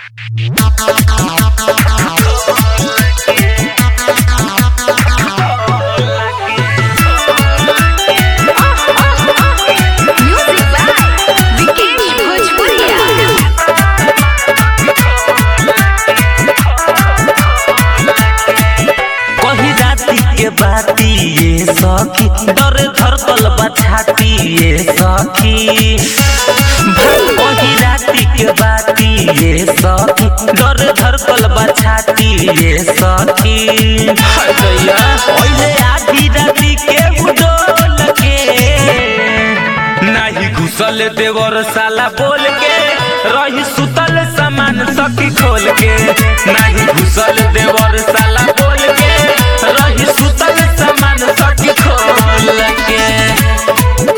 Music by Vikesh Bhojpuria. कही राती के बाती ये सखी दर धरकल बछाती ये सखी कही राती के बाती ये सखी दर धरकल बछाती ये सखी हटैया ओइले आधी राती के उडोल के नाही घुसल देवर साला बोल के रही सुतल सामान सखी खोल के नाही घुसल देवर साला बोल के रही सुतल सामान सखी खोल के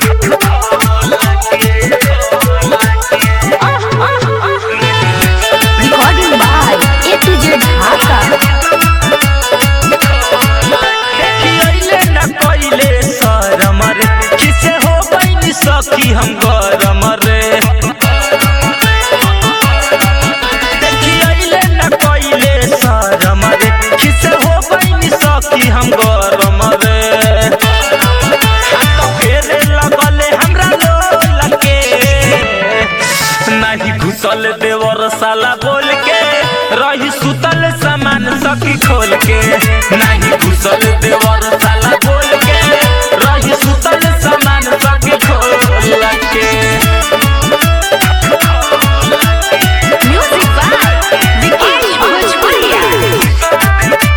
Recording by A to Z Dhaka. देखियैले न कइले शरम रे किसे हो गइल सखी हम गरम रे देखियैले न कइले शरम रे किसे हो गइल सखी हम गरम रे हाथ फेरे लगले हमरा लोल के नाही घुसल देवर साला बोल के रही सुतल सामान सखी खोल के नाही घुसल देवर साला बोल के रही सुतल सामान सखी खोल के Music by Vikesh Bhojpuria.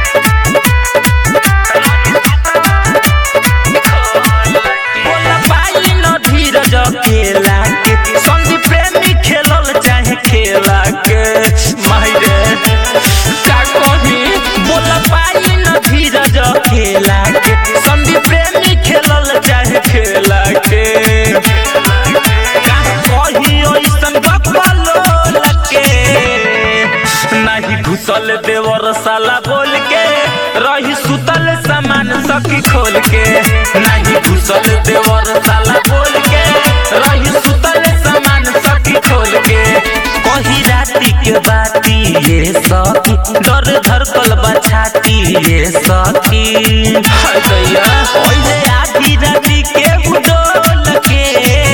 बोला पाई न धीरज खेला के संगी प्रेमी खेलल चाहे खेला के माहिरे का कही बोला पाई न धीरज खेला के संगी प्रेमी खेलल चाहे खेला के का कही ओइसन बकलो लके नाही घुसल देवर साला बोल के रही सुतल सामान सखी खोल के नाही घुसल देवर साला बोल के रही सुतल सामान सखी खोल के कही राती के बाती ये सखी दर धरकल बछाती ये सखी हटैया ओइले आधी राती के उडोल के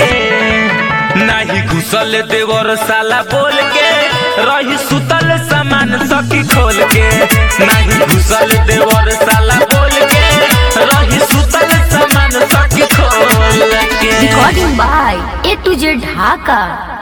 नाही घुसल देवर साला बोल के रही सुतल सामान सखी खोल के नाही घुसल देवर साला बोल के रही सुतल सामान सखी खोल के Recording by A to Z Dhaka.